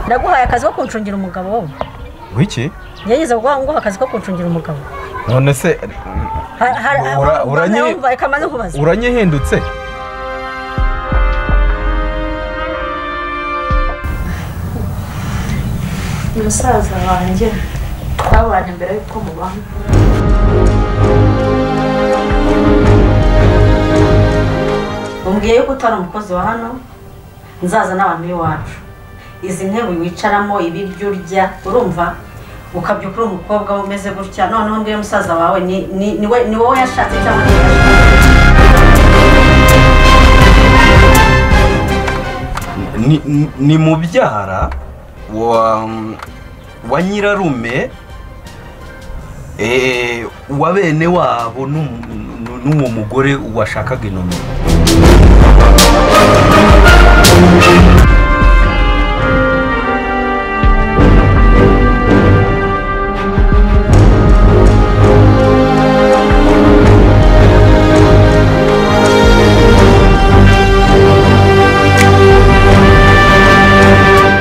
ndaguhaye akazi ko kuncungira umugabo wowe wiki yageze guha nguha akazi ko kuncungira umugabo none se Ha- hari- Ura- uranyi- wumva, reka maze nkubaze uranyihindutse musaza wanjye twabanye mbere yuko mubana umbwiye yuko utari umukozi wa hano nzaza n'abantu b'iwacu izi ntebe wicaramo ibiryo urya urumva ukabyuka uri umukobwa we umeze gutya noneho ngiye musaza wawe ni ni- ni we- ni wowe yashatse cyangwa ni wowe yashatse ni, ni- ni mubyara wa, wa nyirarume eh, wa bene wabo n'u- n'u- n'uwo mugore washakaga inomero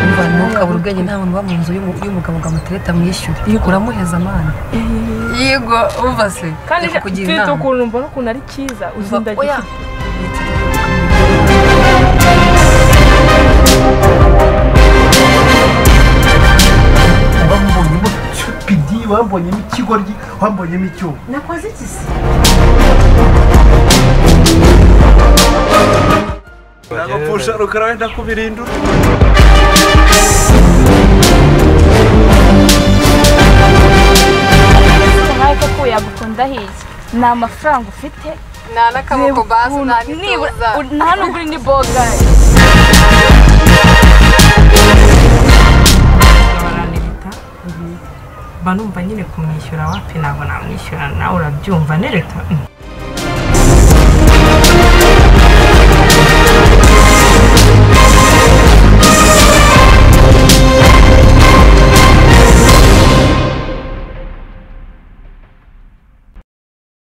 umuvana nawe ukabura ubwenge nta muntu uba mu nzu y'umu- y'umugabo ngo amutereta amwishyure iyo uramuheza amana yego umva se kandi reka kugira mfite inama ukuntu mbona ukuntu ari cyiza Umva, uzindagiye oya. bambonyemo cupidi bambonyemo ikigoryi bambonyemo icyuma nakoze iki se ndagapfusha rukara wenda kubirindura nkawe koko yagukunda hirya nta mafaranga ufite nta n'akaboko bazi nta nibura n'ituza u- nta nubwo uri ni bogayi baranirita mba numva nyine kumwishyura wapi ntabwo namwishyura nawe urabyumva nereta